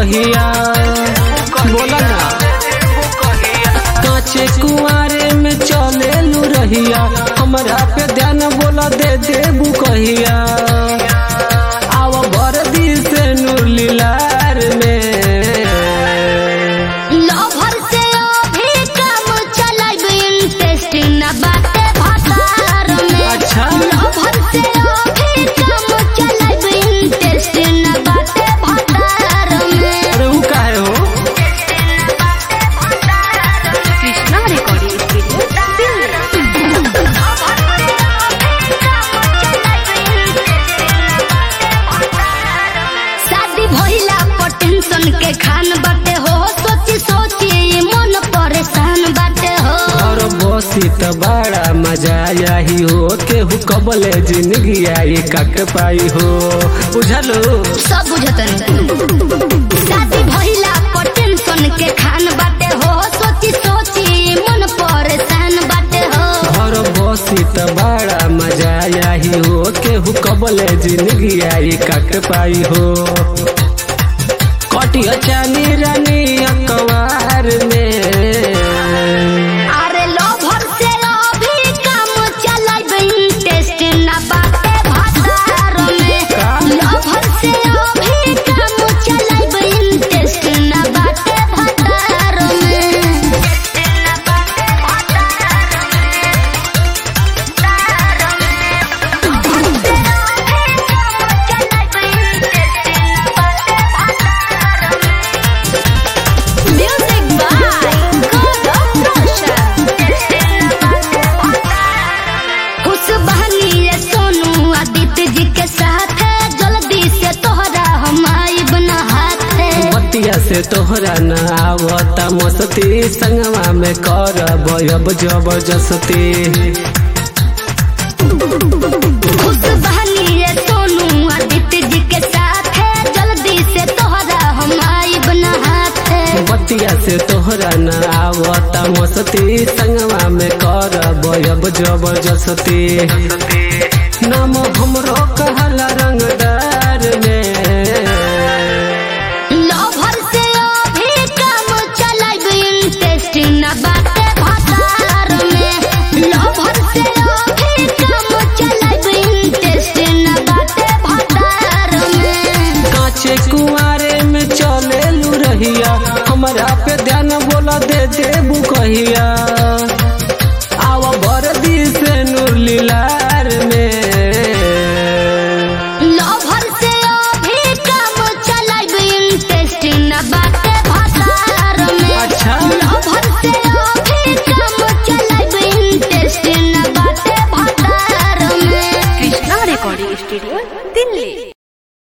कहिया बोला ना काचे कुआरे में चले लू रहिया हमरा पे ध्यान बोला दे देबू कहिया आव भर दी से नूर लीलार में लवर से अभी काम चलाइब इंटरेस्टिंग ना बाटे भतार में अच्छा। लवर से अभी काम चलाइब इंटरेस्टिंग ना बाटे भतार में अरे ऊ काहे हो कृष्णा रिकॉर्डिंग शादी भइला पर टेंशन के खान बाटे हो सोची सोची ये मन परेशान बाटे हो और बसी त बड़ा मजा आई हो केहू कबले जिंदगी आई कक पाई हो बुझलो सब बुझतन शादी भइला पर टेंशन के खान बाटे हो सोची सोची ये मन परेशान बाटे हो और बसी त बड़ा मजा आई हो केहू कबले जिंदगी आई कक पाई हो कटिया चानी रानी अकवार में अरे लोभर से अभी काम चलाइब इंटरेस्ट ना बाटे भतार में का? लोभर से अभी काम चलाइब इंटरेस्ट ना बाटे भतार में Music by Gaurav Roshan. खुश बहनी रे सोनू आदित्य जी के साथ है जल्दी से तोहरा हम आइब न हाथ है बतिया से तोहरा न आवता मस्ती संगवा में कर अब जबरदस्ती खुश बहनी रे सोनू आदित्य जी के साथ है जल्दी से तोहरा हम आइब न हाथ है बतिया से तोहरा न आवता मस्ती संगवा में कर अब जबरदस्ती नाम हमरो कहला रंगदार में लोभर से अभी काम चलाइब इंटरेस्ट न बाटे भतार में लोभर से अभी काम चलाइब इंटरेस्ट न बाटे भतार में काचे कुआरे में चले लू रहिया हमरा पे ध्यान बोला दे देबू कहिया